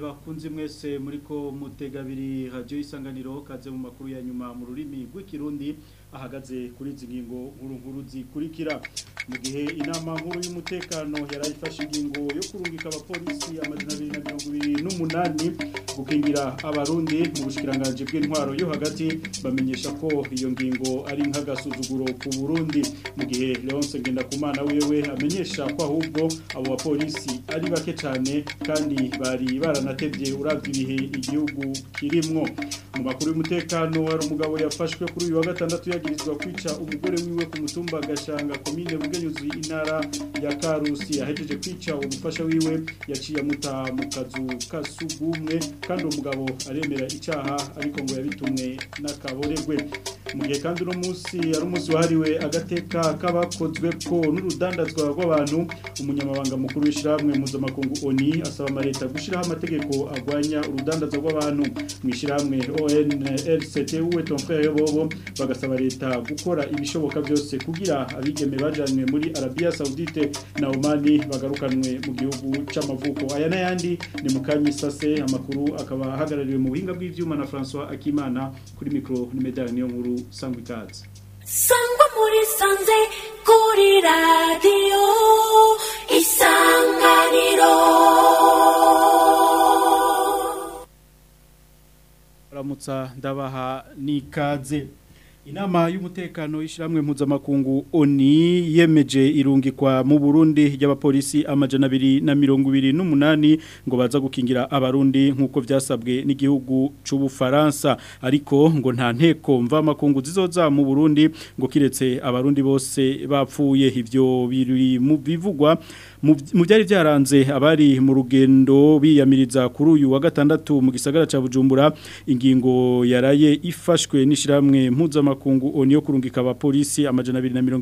bakunzi mwese muriko mutega abiri radio isanganiro kaze mu makuru ya nyuma mu rurimi rw'ikirundi ahagaze kuri izi ngingo nkuru nkuru zikurikira mu gihe inama nkuru y'umutekano yarayifashe ingingo yo kurungika abapolisi amajana abiri na mirongo ibiri n'umunani gukingira abarundi mu bushikiranganje bw'intwaro yo hagati bamenyesha ko iyo ngingo ari nk'agasuzuguro ku Burundi mu gihe Leonce Ngendakumana wewe amenyesha ko ahubwo abo bapolisi ari bake cyane kandi bari baranatevye uravye ibihe igihugu kirimwo mu makuru y'umutekano hari umugabo yafashwe kuri uyu wa gatandatu yagirizwa kwica umugore wiwe ku mutumba gashanga komine bugenyuzi intara ya Karusi ahejeje kwica umufasha wiwe yaciye amuta mu kazu kasugumwe kandi uwo mugabo aremera icaha ariko ngo yabitumwe n'akaboregwe mu gihe kandi uno munsi ari umunsi wahariwe agateka k'abakozwe ko n'urudandazwa rw'abantu umunyamabanga mukuru w'ishyirahamwe mpuzamakungu oni asaba amaleta gushyiraho amategeko arwanya urudandazwa rw'abantu mu ishyirahamwe onlct uwe tomfere bobo bagasaba leta gukora ibishoboka byose kugira abigeme bajanywe muri arabiya saudite na omani bagarukanwe mu gihugu c'amavuko aya n'ayandi ni mu kanya isase amakuru akaba ahagarariwe mu buhinga bw'ivyuma na François Akimana kuri micro ni medali niyo nkuru sangwa ikaze sangwa muri sanze kuri radiyo isanganiro ramutsa ndabaha n'ikaze Inama y'umutekano y'ishiramwe mpuzamakungu ONI yemeje irungikwa mu Burundi y'abapolisi amajana abiri na mirongo ibiri n'umunani ngo baza gukingira abarundi nk'uko vyasabwe n'igihugu c'ubufaransa ariko ngo nta nteko mva makungu zizoza mu Burundi ngo kiretse abarundi bose bapfuye ivyo biri mu bivugwa mu byari byaranze abari mu rugendo biyamiriza kuri uyu wa gatandatu mu gisagara ca Bujumbura ingingo yaraye ifashwe n'ishiramwe mpuzamakungu makungu oni yo kurungika abapolisi amajana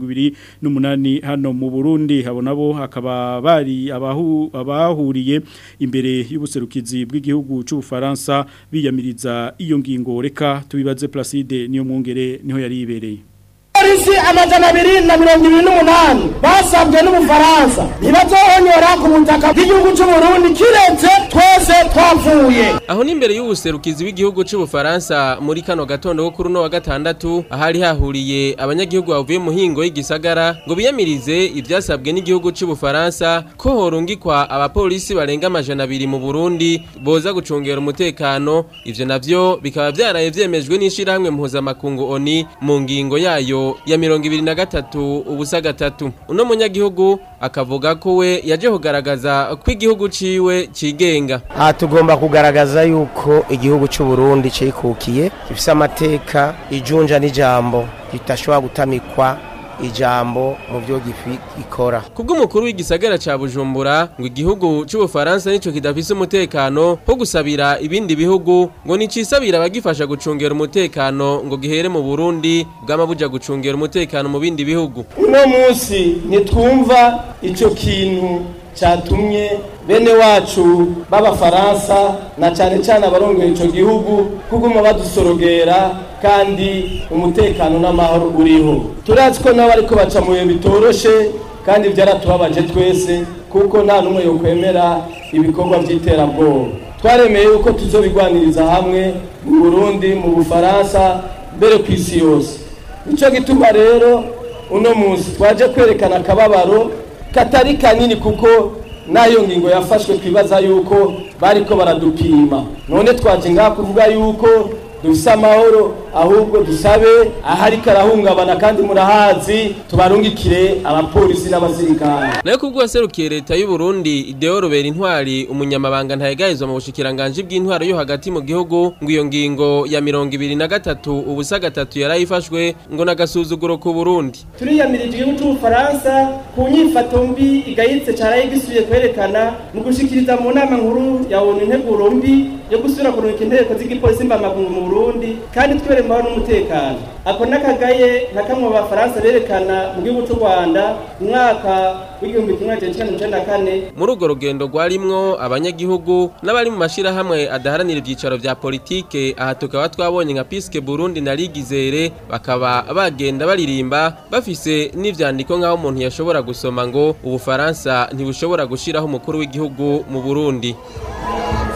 228 hano mu Burundi habo nabo hakaba bari abahu abahuriye imbere y'ubuserukizi bw'igihugu cy'u Faransa biyamiriza iyo ngingo reka tubibaze Placide niyo mwongere niho yari ibereye polisi amajana abiri na mirongo ibiri n'umunani basabwe n'ubufaransa ntibazohonyora ku butaka bw'igihugu c'uburundi kiretse twese twapfuye aho n'imbere y'ubuserukizi w'igihugu c'ubufaransa muri kano gatondo ko kuri uno wa gatandatu ahari hahuriye abanyagihugu bavuye mu hingo y'igisagara ngo biyamirize ivyasabwe n'igihugu c'ubufaransa ko horungikwa abapolisi barenga amajana abiri mu burundi boza gucungera umutekano ivyo navyo bikaba vyaraye vyemejwe n'ishirahamwe mpuzamakungu oni mu ngingo yayo ya mirongo ibiri na gatatu ubusa gatatu uno munyagihugu akavuga ko we yaje kugaragaza ko igihugu ciwe cigenga aha tugomba kugaragaza yuko igihugu cy'u Burundi cikukiye gifise amateka ijunja n'ijambo ritashobora gutamikwa ijambo mu byo gikora kubw'umukuru w'igisagara ca Bujumbura ngo igihugu c'ubufaransa nico kidafise umutekano ho gusabira ibindi bihugu ngo nicisabira abagifasha gucungera umutekano ngo gihere mu Burundi bwama buja gucungera umutekano mu bindi bihugu uno munsi nitwumva ico kintu cyatumye bene wacu b'abafaransa na cyane cyane abarongoye ico gihugu kuguma badusorogera kandi umutekano n'amahoro uriho turazi ko nabo ariko baca mu bihe bitoroshe kandi byaratubabaje twese kuko nta n'umwe yokwemera ibikorwa by'iterabwoba twaremeye yuko tuzobigwaniriza hamwe mu burundi mu bufaransa mbere ku isi yose nicyo gituma rero uno munsi twaje kwerekana akababaro katari kanini kuko nayo ngingo yafashwe twibaza yuko bariko baradupima none twaje ngaha kuvuga yuko dufise amahoro ahubwo dusabe ahari karahungabana kandi murahazi tubarungikire abapolisi n'abasirikare nayo kubwo waserukiye leta y'u Burundi Ideo Robert Intwari umunyamabanga ntayegayizwa mu bushikiranganje bw'intwaro yo hagati mu gihugu ngo iyo ngingo ya mirongo ibiri na gatatu ubusa gatatu yarayifashwe ngo nagasuzuguro ku Burundi turiyamirije igihugu c'ubufaransa ku nyifato mbi igayitse caraye gisubiye kwerekana mu gushikiriza mu nama nkuru ya ONU integuro mbi yo gusubira kurungika inteko z'igipolisi mbamakungu mu Burundi kandi twere mbao n'umutekano ako nakagaye nka kamwe mu bafaransa berekana mu gihugu cy'u Rwanda mu mwaka w'igihumbi kimwe magana cyenda mirongo na kane muri urwo rugendo rwarimwo abanyagihugu n'abari mu mashirahamwe adaharanira ibyicaro vya politike aha tukaba twabonye nka Piske Burundi na Ligizere bakaba bagenda baririmba bafise n'ivyandiko nk'aho umuntu yashobora gusoma ngo ubufaransa ntibushobora gushiraho umukuru w'igihugu mu Burundi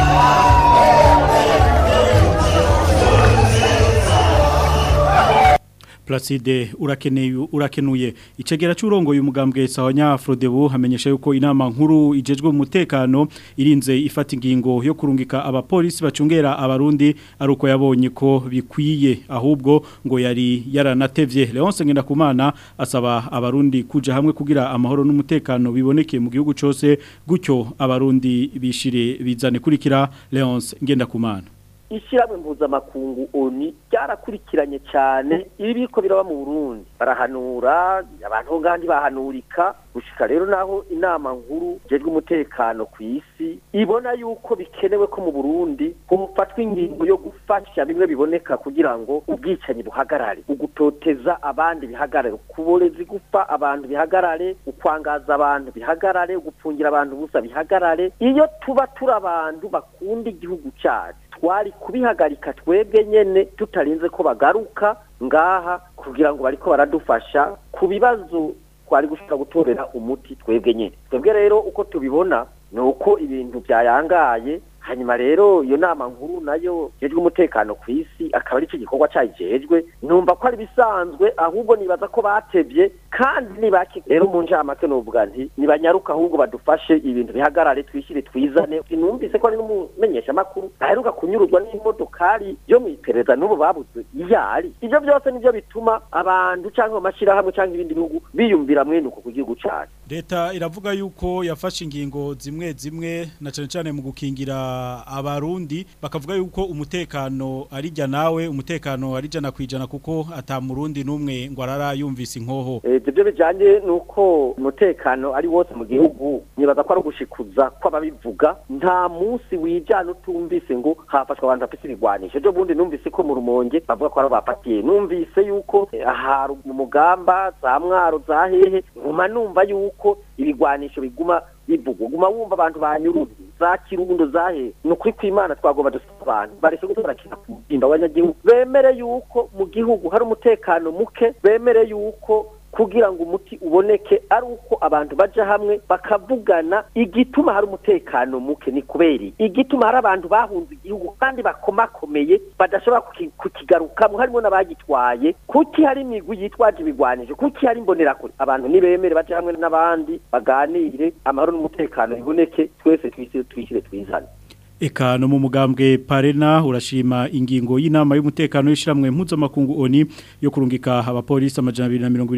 Placide urakeneye urakenuye icegera cy'urongo y'umugambwe sawanya Frodebu hamenyesha yuko inama nkuru ijejwe umutekano irinze ifata ingingo yo kurungika abapolisi bacungera abarundi aruko yabonye ko bikwiye ahubwo ngo yari yaranatevye Leonce Ngendakumana asaba abarundi kuja hamwe kugira amahoro n'umutekano biboneke mu gihugu cyose gutyo abarundi bishire bizane kurikira Leonce Ngendakumana ishyirahamwe mpuzamakungu oni ryarakurikiranye cyane ibi biriko biraba mu burundi barahanura abantu ngandi bahanurika gushika rero naho inama nkuru jejwe umutekano ku isi ibona yuko bikenewe ko mu burundi hofatwa ingingo yo gufasha bimwe biboneka kugira ngo ubwicanyi buhagarare ugutoteza abandi bihagarare kuborezi gupfa abantu bihagarare ukwangaza abantu bihagarare ugupfungira abantu busa bihagarare iyo tuba turi abantu bakunda igihugu cyacu twari kubihagarika twebwe nyene tutarinze ko bagaruka ngaha kugira ngo bariko baradufasha ku bibazo twari gushobora gutorera umuti twebwe nyene twebwe rero uko tubibona ni uko ibintu byayangaye hanyuma rero iyo nama nkuru nayo jejwe umutekano ku isi akaba ari cyo gikorwa cyayijejwe numva ko ari bisanzwe ahubwo nibaza ko batevye kandi nibaki rero mu njamake novuga nti nibanyaruka ahubwo badufashe ibintu bihagarare twishyire twizane numvise ko ari n'umumenyesha makuru aheruka kunyuruzwa n'imodokari yo mu iperereza n'ubu babuze iyari ivyo byose nivyo bituma abantu cyangwa amashirahamwe cyangwa ibindi bihugu biyumvira mwenuko ku gihugu cacu leta iravuga yuko yafashe ingingo zimwe zimwe na cyane cyane mu gukingira abarundi bakavuga yuko umutekano ari jya nawe umutekano ari jana kwijana kuko atamurundi numwe ngo arara yumvise inkoho ibyo bijanye nuko umutekano ari wose mu gihugu nibaza ko ari ugushikuza kw'ababivuga nta munsi wijana utumvise ngo hafashwe abantu bafise ibigwanisho ejo bundi numvise ko mu rumonge bavuga ko ari bapatiye numvise yuko aha mu mugamba za mwaro za hehe nguma numva yuko ibigwanisho biguma bivugwa guma wumva abantu banyuruzi za kirundo zahe ni ukuri kw'imana twagomba dusaba abantu bareke gutora kina kumugimba abanyagihugu bemere yuko mu gihugu hari umutekano muke bemere yuko kugira ngo umuti uboneke ari uko abantu baja hamwe bakavugana igituma hari umutekano muke ni kubera igituma hari abantu bahunze igihugu kandi bakomakomeye badashobora kukigarukamo harimo n'abagitwaye kuki hari imigwi yitwaje ibigwanije kuki hari imbonerakure abantu nibemere baje hamwe n'abandi baganire amahoro n'umutekano biboneke twese twishyire twizane Eka no mu mugambwe Parena urashima ingingo y'inama y'umutekano y'ishiramwe mpuzamakungu ONI yo kurungika abapolisi amajana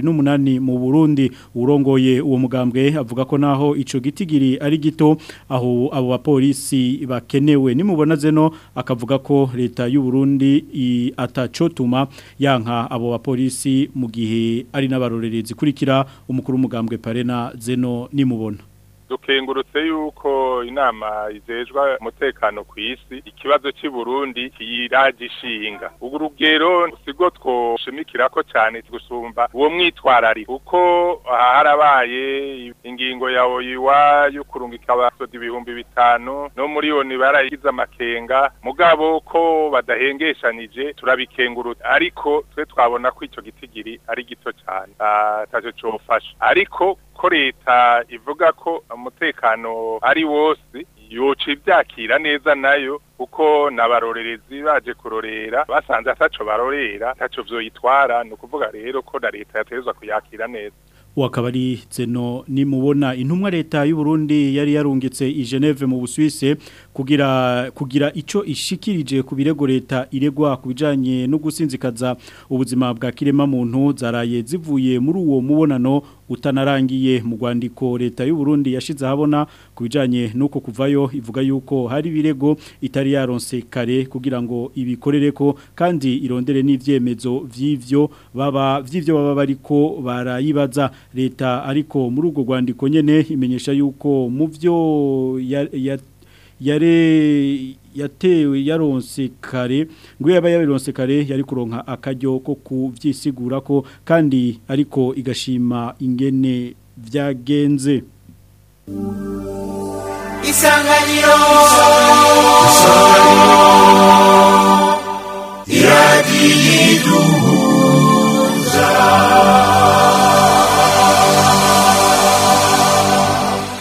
228 mu Burundi urongoye uwo mugambwe avuga ko naho ico gitigiri ari gito aho abo bapolisi bakenewe nimubona zeno akavuga ko leta y'u Burundi atacotuma yanka abo bapolisi mu gihe ari n'abarorerezi kurikira umukuru w'umugambwe Parena zeno nimubona dukengurutse yuko inama izejwa umutekano ku isi ikibazo cy'i Burundi kiragishinga ubu rugero sigo twoshimikira ko cyane gusumba uwo mwitwarari kuko harabaye ingingo ya oyiwa yo kurungika abasoda ibihumbi bitanu no muri oni barayigize amakenga mugabo ko badahengeshanije turabikengurutse ariko twe twabona ko icyo gitigiri ari gito cyane atacyo cyofasha ariko ko leta ivuga ko umutekano ari wose yoca ibyakira neza nayo kuko n'abarorerezi baje kurorera basanze ataco barorera ataco vyoyitwara ni ukuvuga rero ko na leta yategerezwa kuyakira neza wakabari zeno nimubona intumwa leta y'u Burundi yari yarungitse i Geneve mu Busuwise kugira kugira ico ishikirije ku birego leta iregwa kubijanye no gusinzikaza ubuzima bwa kirema muntu zaraye zivuye muri uwo mubonano utanarangiye mu rwandiko leta y'u Burundi yashize habona kubijanye nuko kuvayo ivuga yuko hari birego itari yaronse kare kugira ngo ibikorereko kandi irondere n'ivyemezo vy'ivyo baba vy'ivyo baba bariko barayibaza leta ariko muri urwo rwandiko nyene imenyesha yuko mu byo yare yatewe yaronse kare ngo yaba yaronse kare yari kuronka akaryo ko kuvyisigura ko kandi ariko igashima ingene vyagenze isanganiro isanganiro iradiyiduhuza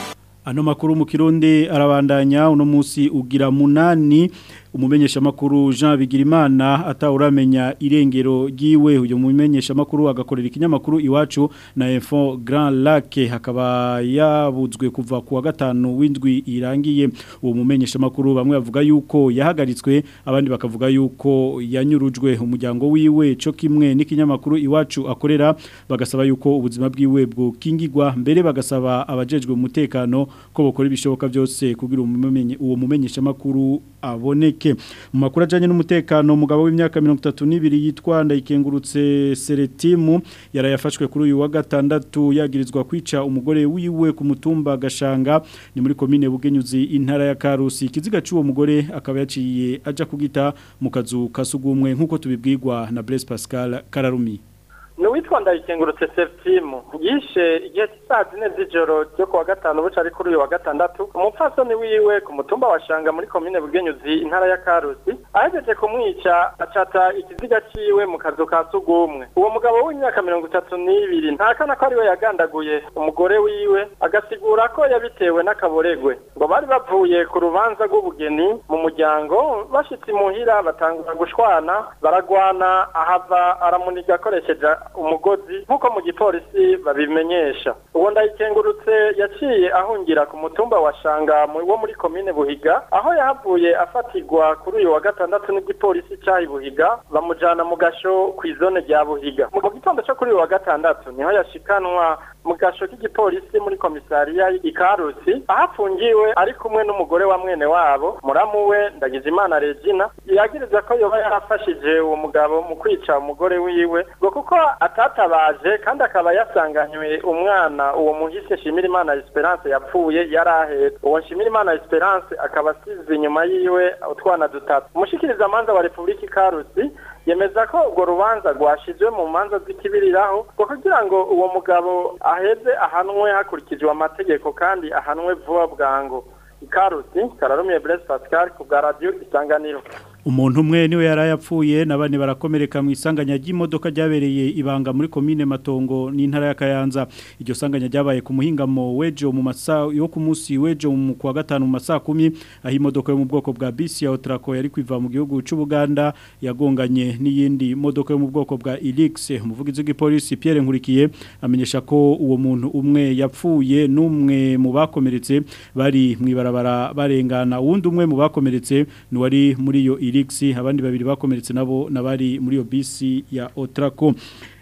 ano makuru mu kirundi arabandanya uno munsi ugira munani umumenyesha makuru Jean Bigirimana atawuramenya irengero giwe uyo mumenyesha makuru agakorera ikinyamakuru iwacu na Info Grand Lac hakaba yabuzwe kuva ku wa gatanu w'indwi irangiye uwo mumenyesha makuru bamwe bavuga yuko yahagaritswe abandi bakavuga yuko yanyurujwe umuryango wiwe cyo kimwe n'ikinyamakuru iwacu akorera bagasaba yuko ubuzima bwiwe bwokingirwa mbere bagasaba abajejwe umutekano ko bokora ibishoboka byose kugira uwo mumenyesha makuru aboneke mu makuru ajyanye n'umutekano umugabo w'imyaka mirongo itatu n'ibiri yitwa ndayikengurutse seretimu yarayafashwe kuri uyu wa gatandatu yagirizwa kwica umugore wiwe ku mutumba gashanga ni muri komine bugenyuzi intara ya karusi ikiziga cy'uwo mugore akaba yaciye ajya kugita mu kazu kasugumwe nk'uko tubibwirwa na Blaise Pascal Kararumi ni uwitwa ndayikengurutse seritimu yishe igihe cy'isaa zine z'ijoro ryo kuwa gatanu buca ari kuri uyu wa gatandatu umupfasoni wiwe ku mutumba wa shanga muri komine bugenyuzi intara ya karusi ahejeje kumwica acata ikiziga ciwe mu kazu ka sugumwe uwo mugabo w'imyaka mirongo itatu n'ibiri ntakana ko ariwe yagandaguye umugore wiwe agasigura ko yabitewe n'akaboregwe ngo bari bavuye ku rubanza rw'ubugeni mu muryango bashitse imuhira batangura gushwana baragwana ahava aramuniga akoresheje umugozi nk'uko mu gipolisi babimenyesha uwo ndayikengurutse yaciye ahungira ku mutumba wa shanga wo muri komine buhiga aho yahavuye afatirwa kuri uyu wa gatandatu n'igipolisi cyahi buhiga bamujyana mu gasho ku izone rya buhiga mu gitondo cyo kuri uyu wa gatandatu niho yashikanwa mu gasho k'igipolisi muri komisariya ikarusi aho afungiwe ari kumwe n'umugore wa mwene wabo muramu we ndagizimana regina yagiriza ko yoba yarafashije uwo mugabo mu kwica umugore wiwe ngo kuko atatabaje kandi akaba yasanganywe umwana uwo muhisi Nshimirimana Esperance yapfuye yari ahetse uwo Nshimirimana Esperance akaba asize inyuma yiwe utwana dutatu umushikiriza amanza wa Republika Karusi yemeza ko urwo rubanza rwashizwe mu manza z'ikibiriraho ngo kugira ngo uwo mugabo aheze ahanwe hakurikijwe amategeko kandi ahanwe vuba bwango ikarusi kararumiye Blaise Pascal ku bwa radio isanganiro umuntu umwe niwe yarayapfuye nabane barakomereka mu isanganya ry'imodoka ryabereye ibanga muri komine matongo n'intara ya Kayanza iryo sanganya ryabaye ku muhingamo wejo mu masa yo ku munsi wejo mu kwa gatanu mu masaa 10 aho imodoka yo mu bwoko bwa bisi ya Otraco yari kwiva mu gihugu cy'u Buganda yagonganye n'iyindi modoka yo mu bwoko bwa Elix umuvugizi w'igipolisi Pierre Nkurikiye amenyesha ko uwo muntu umwe yapfuye n'umwe mu bakomeretse bari mu ibarabara barengana uwundi umwe mu bakomeretse ni wari muri iyo Elix abandi babiri bakomeretse nabo nabari muri yo bisi ya Otraco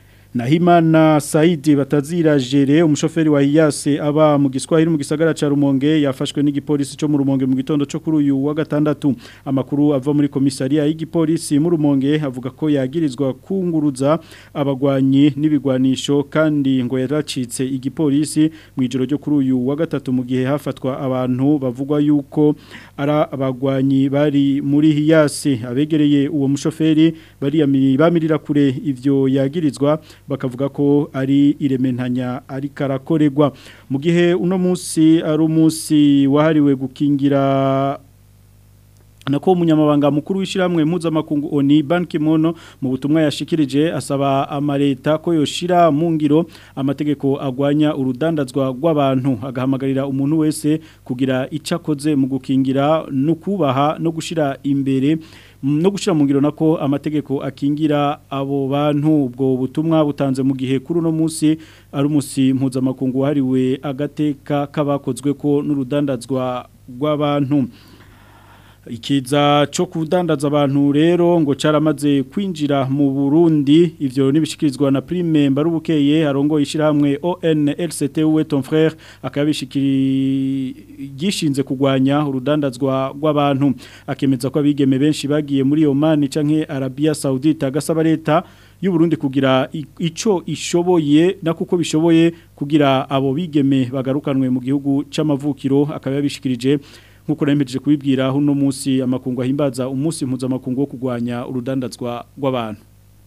Nahimana Saidi batazira jere umushoferi wa Iyase aba mu giswahili mu gisagara ca Rumonge yafashwe n'igipolisi cyo mu Rumonge mu gitondo cyo kuri uyu wa gatandatu amakuru ava muri komisariya y'igipolisi mu Rumonge avuga ko yagirizwa kunguruza abagwanyi n'ibigwanisho kandi ngo yaracitse igipolisi mu ijoro ryo kuri uyu wa gatatu mu gihe hafatwa abantu bavugwa yuko ara abagwanyi bari muri Iyase abegereye uwo mushoferi bari bamirira kure ivyo yagirizwa bakavuga ko ari irementanya ari karakoregwa mu gihe uno munsi ari umunsi wahariwe gukingira nako umunyamabanga mukuru w'ishiramwe mpuzamakungu oni banki mono mu butumwa yashikirije asaba amareta ko yoshira mu ngiro amategeko agwanya urudandazwa rw'abantu agahamagarira umuntu wese kugira icakoze mu gukingira no kubaha no gushira imbere no gushira mu ngiro nako amategeko akingira abo bantu ubwo butumwa butanze mu gihe kuri uno munsi ari umunsi mpuzamakungu wahariwe agateka kabakozwe ko n'urudandazwa rw'abantu ikiza cyo kudandaza abantu rero ngo caramaze kwinjira mu Burundi ivyo nibishikirizwa na Prime Mbarubukeye arongo ishiramwe ONLCT we ton frère akabishikiri gishinze kugwanya urudandazwa rw'abantu akemeza ko abigeme benshi bagiye muri Oman canke Arabia Saudite agasaba leta y'u Burundi kugira ico ishoboye na kuko bishoboye kugira abo bigeme bagarukanwe mu gihugu c'amavukiro akababishikirije nkuko namejeje kubibwira uno munsi amakungu ahimbaza umunsi mpuzamakungu wo kugwanya urudandazwa rw'abantu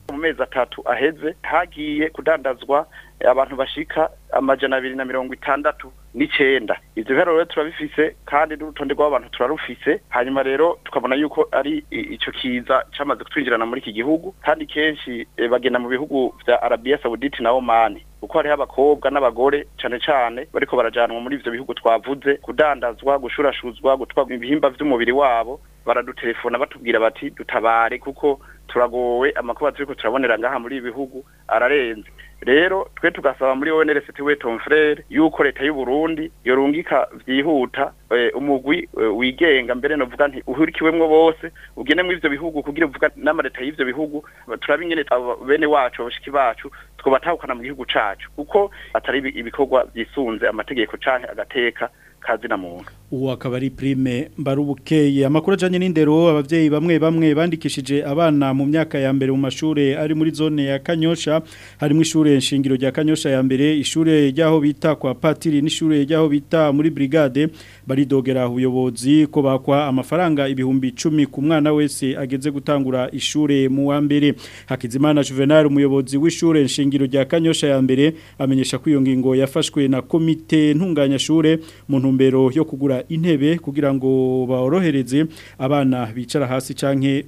mu mezi atatu aheze hagiye kudandazwa abantu bashika amajana abiri na mirongo itandatu n'icenda ivyo biharuro rero turabifise kandi n'urutonde rw'abantu turarufise hanyuma rero tukabona yuko ari i- ico kiza camaze kutwinjirana muri iki gihugu kandi kenshi eh, bagenda mu bihugu vya Arabia Saudite na Oman kuko hariho abakobwa n'abagore cane cane bariko barajanwa muri ivyo bihugu twavuze kudandazwa gushurashuzwa gutwarwa ibihimba vy'umubiri wabo baradutelefona batubwira bati dutabare kuko turagowe amakuba turiko turabonera ngaha muri ibi bihugu ararenze rero twe tugasaba muri ONRCT we ton frere yuko leta y'u Burundi yorungika vyihuta eh, umugwi eh, wigenga mbere novuga nti uhurikiwemwo bose ugene mu ivyo bihugu kugira uvuga n'amareta y'ivyo bihugu turabe ingene abo bene wacu abashiki bacu twobatahukana mu gihugu cacu kuko atari ibi- ibikorwa vyisunze amategeko canke agateka kazina muntu uwo akaba ari prime mbarubukeye amakuru ajanye n'indero abavyeyi bamwe bamwe bandikishije abana mu myaka ya mbere mu mashure ari muri zone ya Kanyosha harimo ishure nshingiro rya Kanyosha ya mbere ishure ryaho bita kwa Patiri n'ishure ryaho bita muri brigade baridogera ubuyobozi ko bakwa amafaranga ibihumbi 10 ku mwana wese ageze gutangura ishure mu wa mbere Hakizimana Juvenal umuyobozi w'ishure nshingiro rya Kanyosha ya mbere amenyesha ko iyo ngingo yafashwe na komite ntunganya shure mu ntumbero yo kugura intebe kugira ngo baorohereze abana bicara hasi canke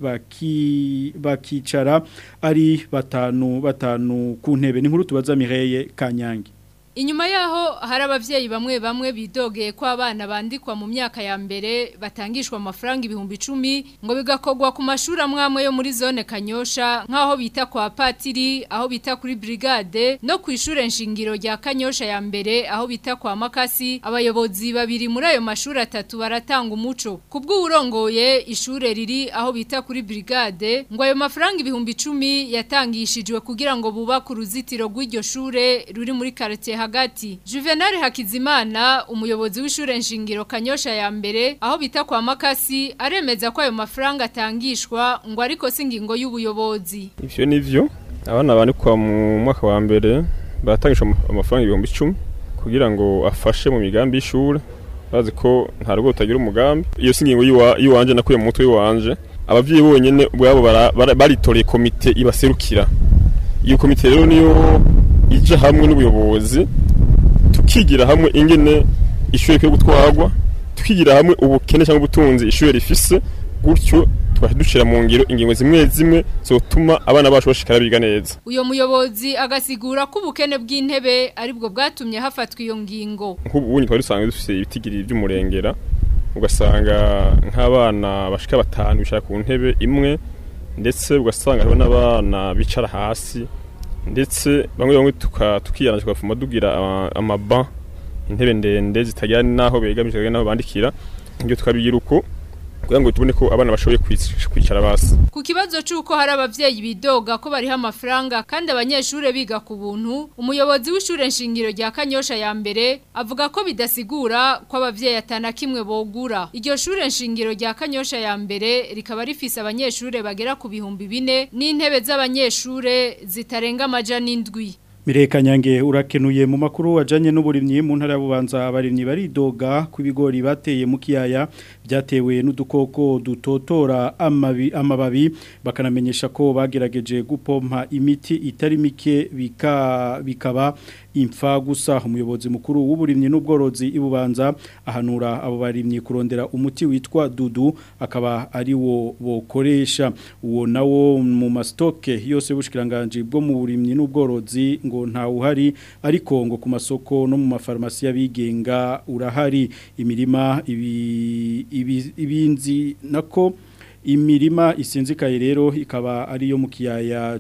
baki bakicara ari batanu batanu ku ntebe ni nkuru tubaza Mireye Kanyange Inyuma yaho hari abavyeyi bamwe bamwe bidogeye ko abana bandikwa mu myaka ya mbere batangishwa amafaranga ibihumbi 10 ngo bigakogwa ku mashuri amwamwe yo muri zone Kanyosha nkaho bita kwa Patiri aho bita kuri brigade no ku ishure nshingiro rya Kanyosha ya mbere aho bita kwa Makasi abayobozi babiri muri ayo mashuri atatu baratanga umuco kubw'urongoye ishure riri aho bita kuri brigade ngo ayo mafaranga ibihumbi 10 yatangishijwe kugira ngo bubake uruzitiro rw'iryo shure ruri muri quartier hagati Juvenal Hakizimana umuyobozi w'ishure nshingiro Kanyosha ya mbere aho bita kwa Makasi aremeza ko ayo mafaranga atangishwa ngo ariko singingo y'ubuyobozi ivyo nivyo abana bandikwa mu mwaka wa mbere baratangishwa ama- amafaranga ibihumbi icumi kugira ngo afashe mu migambi y'ishure bazi ko nta rugo rutagira umugambi iyo si ingingo y'iwa- y'iwanje nakuye mu mutwe w'iwanje abavyeyi bonyene ubwabo bara- bara- baritoreye komite ibaserukira iyo komite rero niyo ija hamwe n'ubuyobozi tukigira hamwe ingene ishure rikwiye gutwarwa tukigira hamwe ubukene cyangwa ubutunzi ishure rifise gutyo twashe dushira mu ngiro ingingo zimwe zimwe zotuma abana bacu bashikara biga neza uyo muyobozi agasigura ko ubukene bw'intebe aribwo bwatumye hafatwa iyo ngingo nk'ubu twari dusanzwe dufise ibitigiri by'umurengera ugasanga nk'abana bashika batanu bicara ku ntebe imwe ndetse ugasanga hariho n'abana bicara hasi ndetse bamwe bamwe tuka- tukiyana tukafuma dugira ama- amaba intebe ndende zitagira n'aho begamije zitagira n'aho bandikira ibyo tukabigira uko kugira ngo tubone ko abana bashoboye kwic- kwicara basi Ku kibazo c'uko hari abavyeyi bidoga ko bariho amafaranga kandi abanyeshure biga ku buntu, umuyobozi w'ishure nshingiro rya Kanyosha ya mbere avuga ko bidasigura ko abavyeyi atana kimwe bogura. Iryo shure nshingiro rya Kanyosha ya mbere rikaba rifise abanyeshure bagera ku bihumbi bine n'intebe z'abanyeshure zitarenga amajana indwi. Mireka nyange urakenuye mu makuru wajanye n'uburimyi mu ntara y'ububanza abarimyi baridoga ku bigori bateye mu kiyaya byatewe n'udukoko dutotora amabi amababi bakanamenyesha ko bagerageje gupompa imiti itari mike bika bikaba imfa gusa umuyobozi mukuru w'uburimyi n'ubworozi ibubanza ahanura abo barimyi kurondera umuti witwa dudu akaba ari wo bokoresha uwo nawo mu mastoke yose bushikiranganje bwo mu burimyi n'ubworozi ngo nta uhari ariko ngo ku masoko no mu mafarmasi y'abigenga urahari imirima ibi, ibi, ibinzi nako imirima isinzikaye rero ikaba ariyo mu kiyaya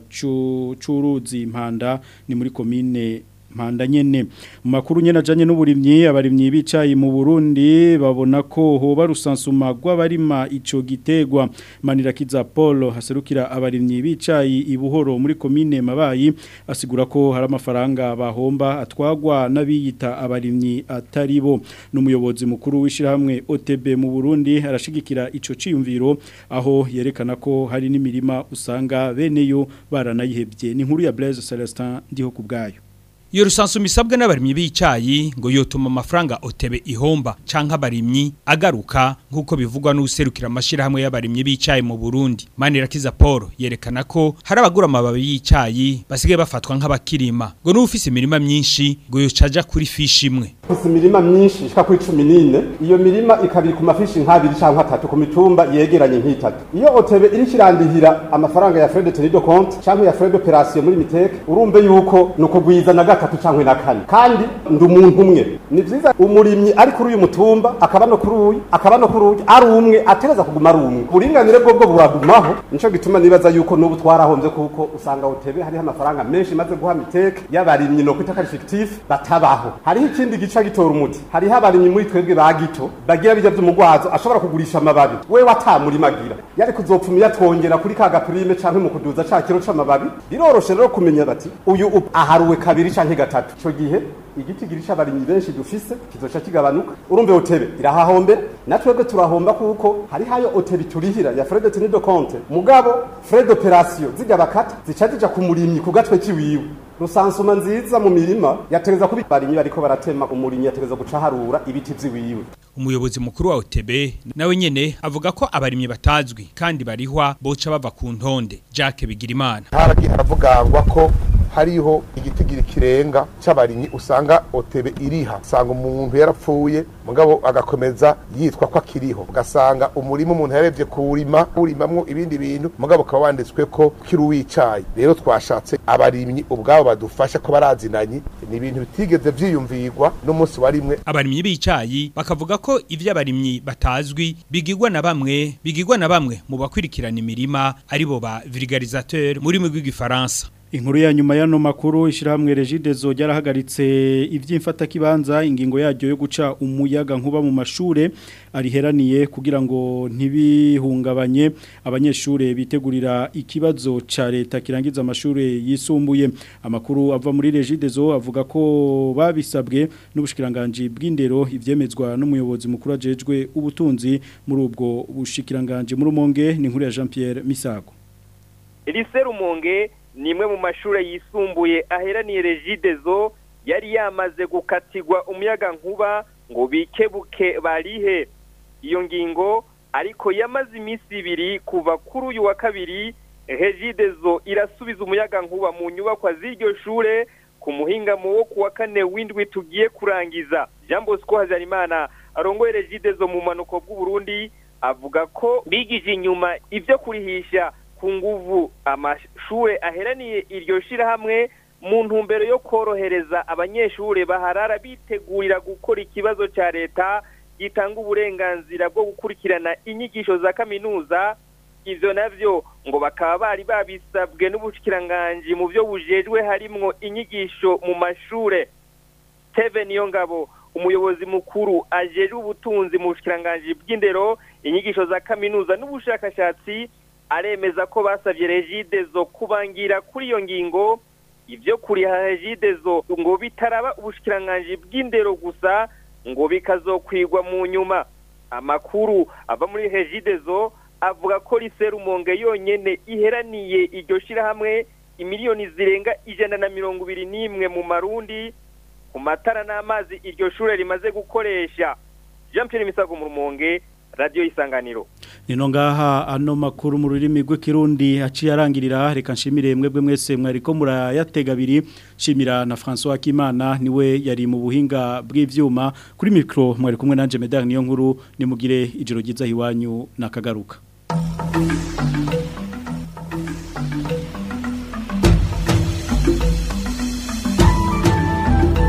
c'uruzi impanda ni muri komine mpanda nyene mu makuru nyene ajanye n'uburimyi abarimyi bicaye mu Burundi babona ko hoba rusansuma rw'abarima ico gitegwa Manirakiza Paul haserukira abarimyi bicaye ibuhoro muri komine Mabayi asigura ko hari amafaranga bahomba atwagwa n'abiyita abarimyi atari bo n'umuyobozi mukuru w'ishirahamwe OTB mu Burundi arashigikira ico ciyumviro aho yerekana ko hari n'imirima usanga beneyo baranayihebye ni nkuru ya Blaise Celestin ndiho kubgayo iyo rusansuma isabwa n'abarimyi b'icayi ngo yotuma amafaranga otebe ihomba canke abarimyi agaruka nk'uko bivugwa n'userukira amashirahamwe y'abarimyi b'icayi mu Burundi Manirakiza Paul yerekana ko hari abagura amababi y'icayi basigaye bafatwa nk'abakirima ngo n'ufise imirima myinshi ngo yocaja kuri fishi imwe Ufise imirima myinshi ishika kuri 14 iyo mirima ikabiri ku mafishi nk'abiri canke atatu ku mitumba yegeranye nk'itatu iyo otebe iri kirandihira amafaranga ya frais de tenue de compte canke ya frais d'opération muri miteke urumve yuko nuko gwiza na gatatu canke na kane kandi ndi umuntu umwe ni vyiza umurimyi ari kuri uyu mutumba akaba no kuri uyu akaba no kuri uyu ari umwe atereza kuguma ari umwe uburinganire bwo bwo buragumaho nico gituma nibaza yuko n'ubu twarahombye kuko usanga otebe hariho amafaranga menshi maze guha miteke y'abarimyi no kwita kari fictif batabaho hariho ikindi gica gitora umuti hariho abarimyi muri twebwe ba gito bagira bijya by'umugwazo ashobora kugurisha amababi we watamurimagira yari kuzopfuma yatwongera kuri ka gaprime canke mu kuduza ca kiro c'amababi biroroshe rero kumenya bati uyu up- aharuwe kabiri canke gatatu ico gihe igiti girisha abarimyi benshi dufise kizoca kigabanuka urumve otebe irahahombera na twebwe turahomba kuko hari hayo otebe turihira ya frais de tenue de compte mugabo frais d'opération zijya bakata zica zija ku murimyi ku gatwe kiwiwe rusansuma nziza mu mirima yatereza kuba abarimyi bariko baratema umurimyi yatereza guca harura ibiti vyiwiwe umuyobozi mukuru wa OTB nawe nyene avuga ko abarimyi batazwi kandi barihwa boca bava ku ntonde Jacques Bigirimana haragiye haravugangwa ko hariho igitigiri kirenga c'abarimyi usanga otebe iriha usanga umuntu yarapfuye mugabo agakomeza yitwa ko akiriho ugasanga umurima umuntu yarebye kuwurima urimamwo ibindi bintu mugabo ukaba wanditswe ko kiri uwicaye rero twashatse abarimyi ubwabo badufasha ko barazinanye ni ibintu bitigeze vyiyumvirwa n'umunsi wa rimwe abarimyi b'icayi bakavuga ko ivyo abarimyi batazwi bigirwa na bamwe bigirwa na bamwe mu bakwirikirana imirima aribo ba vulgarisateur muri mu rw'igifaransa Inkuru ya nyuma y'ano makuru ishirahamwe Regidezo ryarahagaritse ivy'imfata kibanza ingingo yaryo yo guca umuyaga nkuba mu mashure ariheraniye kugira ngo ntibihungabanye abanyeshure bitegurira ikibazo ca leta kirangiza amashure yisumbuye amakuru ava muri Regidezo avuga ko babisabwe n'ubushikiranganje bw'indero ivyemezwa n'umuyobozi mukuru ajejwe ubutunzi muri ubwo bushikiranganje muri umonge ni inkuru ya Jean Pierre Misago Elise Rumonge ni imwe mu mashure yisumbuye aheraniye Regidezo yari yamaze gukatirwa umuyaga nkuba ngo bikebuke barihe iyo ngingo ariko yamaze iminsi ibiri kuva kuri uyu wa kabiri Regidezo irasubiza umuyaga nkuba mu nyubakwa z'iryo shure ku muhingamo wo kuwa kane w'indwi tugiye kurangiza Jean Bosco Hazarimana arongoye Regidezo mu manuko bw'u Burundi avuga ko bigije inyuma ivyo kurihisha ku nguvu amashure aheraniye iryo shirahamwe mu ntumbero yo korohereza abanyeshure baharara bitegurira gukora ikibazo ca leta gitanga uburenganzira bwo gukurikirana inyigisho za kaminuza ivyo navyo ngo bakaba bari babisabwe n'ubushikiranganje mu vyo bujejwe harimwo inyigisho mu mashure Steven Niyongabo umuyobozi mukuru ajejwe ubutunzi mu bushikiranganje bw'indero inyigisho za kaminuza n'ubushakashatsi aremeza ko basabye regidezo kubangira kuri iyo ngingo ivyo kuriha regidezo ngo bitaraba ubushikiranganje bw'indero gusa ngo bikazokwigwa mu nyuma amakuru ava muri regidezo avuga ko riserumonge yonyene iheraniye iryo shirahamwe imiliyoni zirenga ijana na mirongo ibiri n'imwe mu marundi ku matara n'amazi iryo shure rimaze gukoresha jean pierre misago mu rumonge radiyo isanganiro Nino ngaha ano makuru mu rurimi rw'ikirundi haciye arangirira reka nshimire mwebwe mwese mwariko murayatega abiri nshimira na François Kimana niwe yari mu buhinga bw'ivyuma kuri micro mwari kumwe nanje Medard niyo nkuru nimugire ijoro ryiza hiwanyu nakagaruka